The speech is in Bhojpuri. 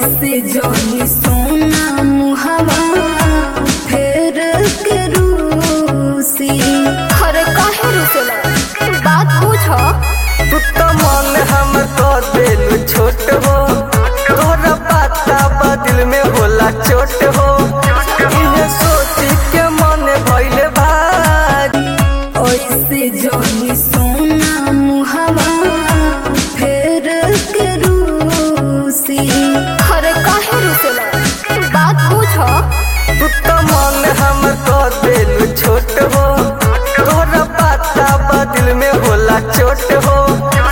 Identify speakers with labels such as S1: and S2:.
S1: ऐसे जोनी सोना मुहवा फेर के रूसी
S2: अरे काहे रुसेला बात पूछ
S3: तू तो मन हम तो दिल छोट हो तोरा पता बा दिल में होला चोट हो इन्हें सोच के मन भइले भारी
S1: ऐसे जोनी सोना मुहवा फेर के रूसी
S2: अरे काहे रुसेला बात पूछ
S3: तू तो मन हम तो दिल छोट हो तोरा पता बा दिल में होला चोट हो